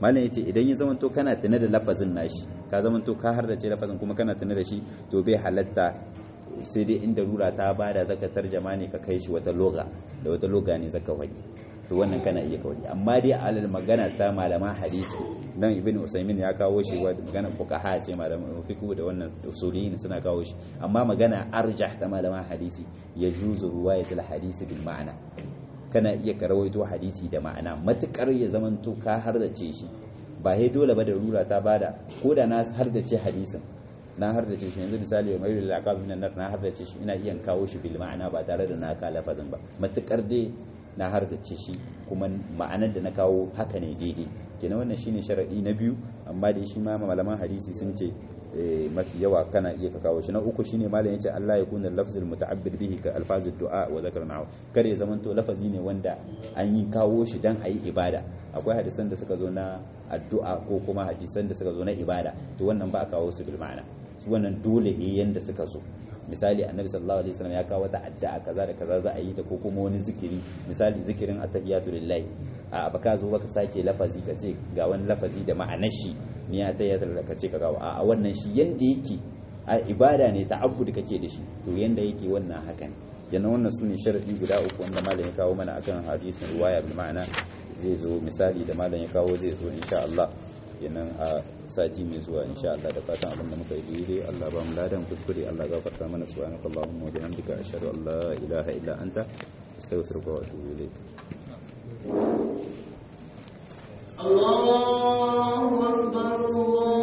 malam yace idan ya zamanto kana tuna da lafazin nashi ka zamanto ka har da ce lafazin kuma kana tuna da shi to bai halatta sai dai inda rura ta bada zaka tarjama ne ka kai shi wata loga da wata loga ne zaka faɗi to wannan kana iya kawai amma dai alal magana ta malaman hadisi dan ibn usaymin ya kawo shi wa magana fuqaha ce malaman fiqh da wannan usuliyin suna kawo shi amma magana arjah ta malaman hadisi ya juzu riwayatul hadisi bil ma'ana kana iya karawaito hadisi da ma'ana matukar ya zamanto ka hardace shi ba sai dole ba da rura ta bada ko da na hardace hadisin na hardace shi yanzu misali mai lalaka min nan na hardace shi ina iya kawo shi bil ma'ana ba tare da na ka lafazin ba matukar dai na hardace shi kuma ma'anar da na kawo haka ne daidai kenan wannan shine sharadi na biyu amma dai shi ma malaman hadisi sun ce mafi yawa kana iya ka kawo shi na uku shine malam yace Allah ya kuna lafzul muta'abbid bihi ka alfazud du'a wa zakar na'u kar ya zamanto lafazi ne wanda an yi kawo shi dan ayi ibada akwai hadisan da suka zo na addu'a ko kuma hadisan da suka zo na ibada to wannan ba a kawo su bil ma'ana su wannan dole ne yanda suka zo misali annabi sallallahu alaihi wasallam ya kawo wata addu'a kaza da kaza za a yi ta ko kuma wani zikiri misali zikirin attahiyatu lillahi a baka zo baka sake lafazi ka ce ga wani lafazi da ma'anar shi ni attahiyatu lillahi ka ce ka kawo a wannan shi yanda yake a ibada ne ta'abbud kake da shi to yanda yake wannan haka ne kenan wannan sune sharadi guda uku wanda malam ya kawo mana akan hadisin riwaya bil ma'ana zai zo misali da malam ya kawo zai zo insha Allah kenan a sati mai zuwa insha Allah da fatan abin da muka yi daidai Allah ba mu ladan kuskure Allah gafarta mana subhanaka allahumma wa bihamdika ashhadu an la ilaha illa anta astaghfiruka wa atubu ilayk
الله أكبر الله